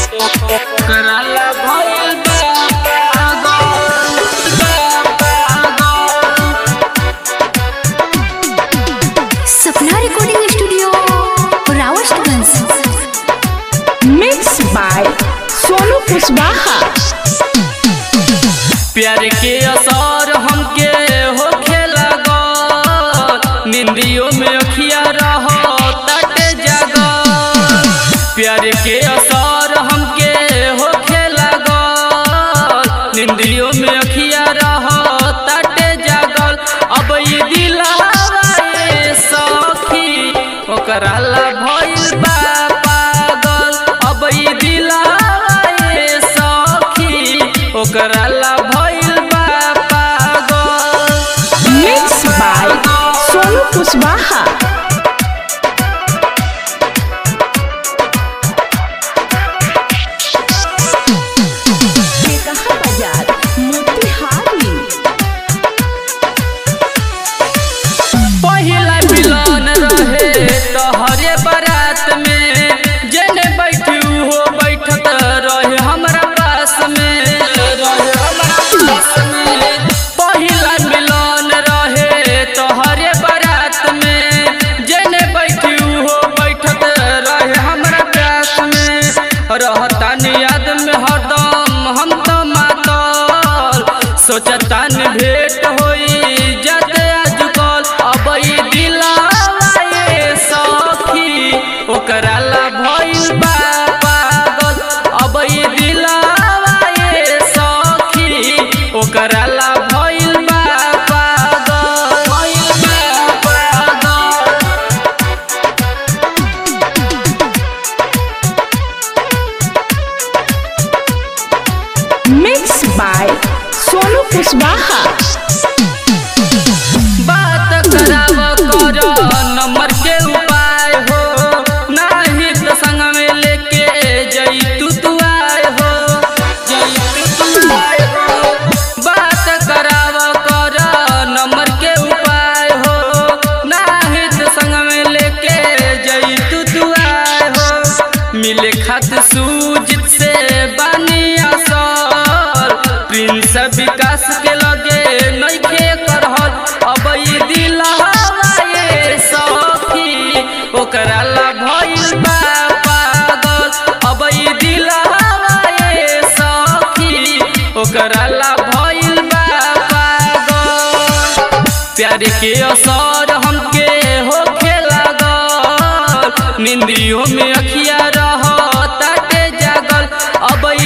कराला भइल बा पागल, बा पागल। Sapna recording studio Rawatganj mix by Sonu Kushwaha प्यार के असर हमके होखे लगा निंदियों में अखिया रहो तट जगा प्यार के असर हमके होखे लगा निंदियों में अखिया रहो तट जगल अब ये दिलावा ये सखी ओकरा ला भइल बा पागल अब ये दिलावा ये सखी ओकरा ला भइल बा पागल मिक्स बाय सोनू कुशवाहा कहा बाजार मोतिहारी पहिला मिलन रहे तोहरे बारात में जेने बैठी हो बैठत रहे हमरा पास में रहे हमरा पास में पहिला मिलन रहे तोहरे बारात में जेने बैठी हो बैठत रहे हमरा पास में रहतान याद में हरदम हम तो मातल सोचतान भेंट होई जत आजकल अब ई दिलावा ये सखी ओकरा ला भइल बा पागल अब ई दिलावा ये सखी ओकरा ला भइल बा पागल भइल बा पागल मिक्स बाय सोनू कुशवाहा बात कराव कर नंबर के उपाय हो नाही तो संग में लेके जई तू तू आए हो जई तू तू आए हो बात कराव कर नंबर के उपाय हो नाही तो संग में लेके जई तू तू आए हो मिले खत सूजित से बानी असर प्रिंस विकास के लगे नइखे करहल अब ई दिलहवा ये सखी ओकरा ला भइल बा पागल अब ई दिलहवा ये सखी ओकरा ला भइल बा पागल प्यार के असर हमके होखे लागल निंदियों में अखिया रह ताटे जागल अब